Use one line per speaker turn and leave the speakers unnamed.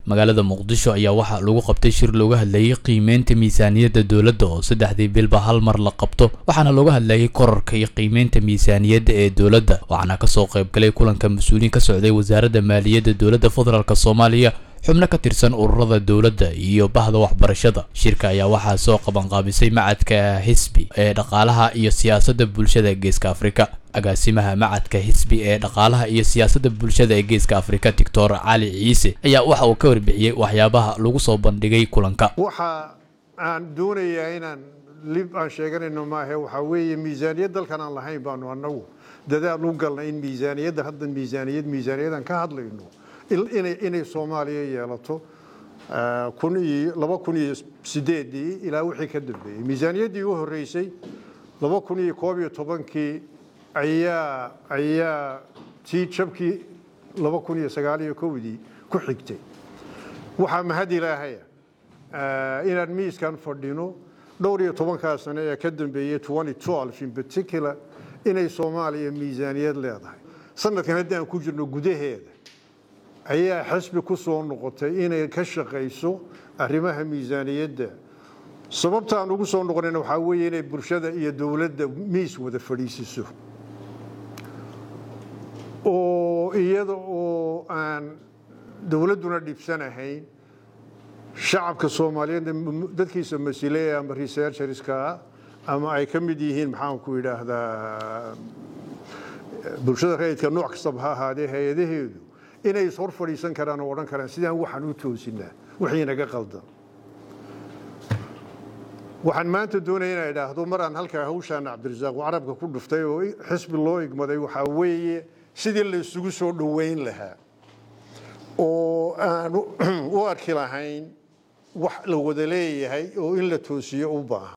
magaalada muqdisho ayaa waxaa lagu qabtay shir looga hadlayay qiimeynta miisaaniyadda dowladda oo saddexdii bilba hal mar la qabto waxaana looga hadlayay korarka iyo qiimeynta miisaaniyadda ee dowladda waxaana kasoo qaybgalay kulanka mas-uuliyiin ka socday wasaaradda maaliyadda dowladda federaalk soomaaliya xubno ka tirsan ururada dowladda iyo bahda waxbarashada shirka ayaa waxaa soo qabanqaabisay macadka xisbi ee dhaqaalaha iyo siyaasadda bulshada geeska afrika agaasimaha macadka xisbi ee dhaqaalaha iyo siyaasadda bulshada ee geeska afrika doctor cali ciise ayaa waxa uu ka warbixiyey waxyaabaha lagu soo bandhigay kulanka
waxa aan doonayaa inaan lib aan sheeganayno maahe waxaa weeye miisaaniyad dalkan aan lahayn baanu annagu dadaal u galnay in miisaaniyadda hadda miisaaniyad miisaaniyadaan ka hadlayno inay soomaaliya yeelato kun iyo laba kun iyo sideedii ilaa wixii ka dambeeyey miisaaniyaddii u horreysay laba kun iyo koob iyo tobankii ayaa ayaa tii jabkii laba kun iyo sagaal iyo kowdii ku xigtay waxaa mahad ilaahaya inaan miiskan fadhino dhowr iyo tobankaa sane ee ka dambeeyey in particular inay soomaaliya miisaaniyad leedahay sanadkan haddii aan ku jirno gudaheeda ayaa xisbi ku soo noqotay inay ka shaqayso arrimaha miisaaniyadda sababta aan ugu soo noqonayna waxaa weeye inay bulshada iyo dowladda miis wada fadhiisiso oo iyada oo aan dowladduna dhibsanahayn shacabka soomaaliyeedna dadkiisa masileya ama researcherska ama ay ka mid yihiin maxaanku idhaahdaa bulshada rayidka nooc kastaba ha ahaadee hay-adaheedu inay is hor fadhiisan karaan oo odhan karaan sidaan waxaan u toosinaa wixii naga qaldan waxaan maanta doonaya inaa idhaahdo mar aan halkaa hawshaan cabdirasaaq carabka ku dhuftay oo xisbi loo igmaday waxaa weeye sidii la isugu soo dhoweyn lahaa oo aan u arki lahayn wax la wada leeyahay oo in la toosiyo u baahan